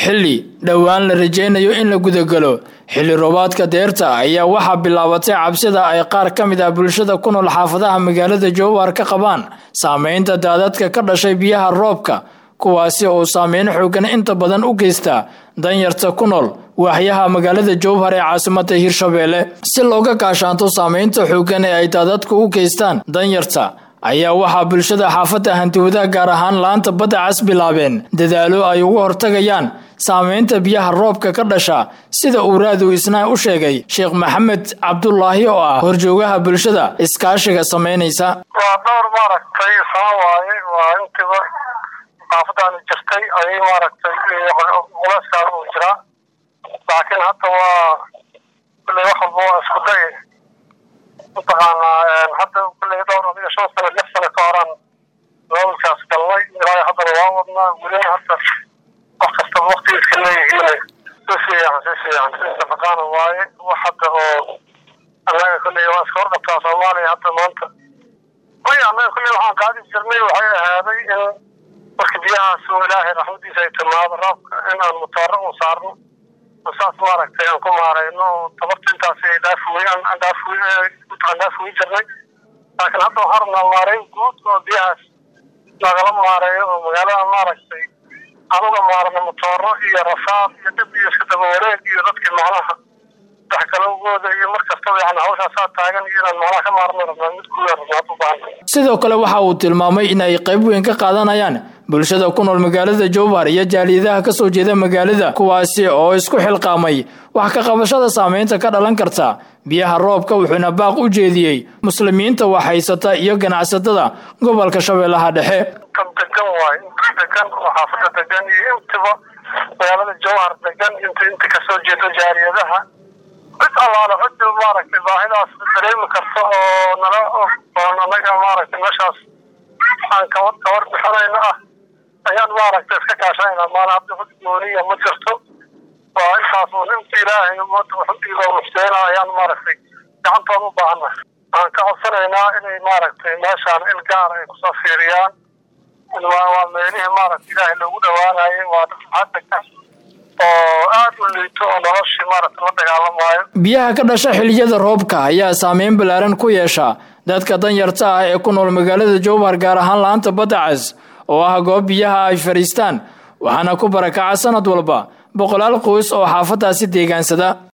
xilli dhowaan la rajaynayo in la gudagalo xilli roobaadka deerta ayaa waxaa bilaabatay cabsida ay qaar ka mid ah bulshada ku nool xaafadaha magaalada jowhar ka qabaan saameynta daadadka ka dhashay biyaha roobka kuwaasi oo saameyn xoogan inta badan u geysta danyarta ku nool waaxyaha magaalada jowhar ee caasimada hirshabeelle si looga gaashaanto saameynta xoogan ee ay daadadku u geystaan danyarta ayaa waxaa bulshada xaafadda hantiwadaha gaar ahaan laanta badda cas bilaabeen dadaalo ay uga hortagayaan saameynta biyaha roobka ka dhasha sida uu raadu isnaa u sheegay sheekh maxamed cabdulaahi oo ah horjoogaha bulshada iskaashiga samaynaysa waa dhowr maaragtay sama waaye waa intiba xaafadaani jirtay ayay maaragtay culeyskaan uu jiraa laakiin hadda waa kulley wax walba waa isku day mataqaanaa hadda kulley dhowr adiga shan sano lix sano ka horaan maamulkaas galnay ilaa haddana waa wadnaa welina hadda wax kastaba waktigiiska leeyihiin si fiican si fiican si nafaqaana waaye wax hadda oo annaga kulley waa iska horqabtaa soomaaliya hadda maanta maya annaga kulley waxaan qaadi jirnay waxay ahaaday in marka biyahaas oo ilaahay raxmadiisa ay timaado roobka in aan matooro u saarno saas maaragtay aan ku maarayno oo tabarta intaas ay dhaafuwey aan dhaafuwey aan dhaafuwey jirnay laakiin hadda waxaan rabnaa maareyn guud oo biyahaas nagala maareeyo oo magaalada maaragtay aan uga maarno matooro iyo rafaad iyo dhib iyo iska daba wareeg iyo dadkii macnaha wax kale ugooda iyo mar kastaba yani hawshaasaa taagan iyo inaan macnaha ka maarno rabnaa mid guuda rabnaa u baahan sidoo kale waxa uu tilmaamay in ay qayb weyn ka qaadanayaan bulshada ku nool magaalada jowhar iyo jaaliyadaha ka soo jeeda magaalada kuwaasi oo isku xilqaamay wax ka qabashada saameynta ka dhalan karta biyaha roobka wuxuuna baaq u jeediyey muslimiinta wax haysata iyo ganacsatada gobolka shabeellaha dhexe degan waay inta degan oo xaafada degan iyo intiba magaalada jowhar degan int inta kasoo jeedo jaaliyadaha cid allaale cid maaragtay baahidaas dareemi karta oo nala oo anaga maaragtay meeshaas aan kawa kawar bixinayno ah ayaan maaragtay iska kaashanayna maana hadda cid gooniya ma jirto waa intaas un inta ilaahay umada waxudiiba muxseyna ayaan maaragtay gacantooda u baahannahay waxaan ka codsanaynaa inay maaragtay meeshaan il gaar ay kusoo fiiriyaan waa meelihii maaragtay ilaahay loogu dhawaanayay waa dadxaddegan oo aad u liito oo noloshii maaragtay la dagaalamaayo biyaha ka dhasha xiliyada roobka ayaa saameyn ballaaran ku yeesha dadka danyarta ah ee ku nool magaalada jowhar gaar ahaan laanta badda cas oo ah goob biyaha ay fadhiistaan waxaana ku barakaca sanad walba boqolaal qoys oo xaafadaasi deegaansada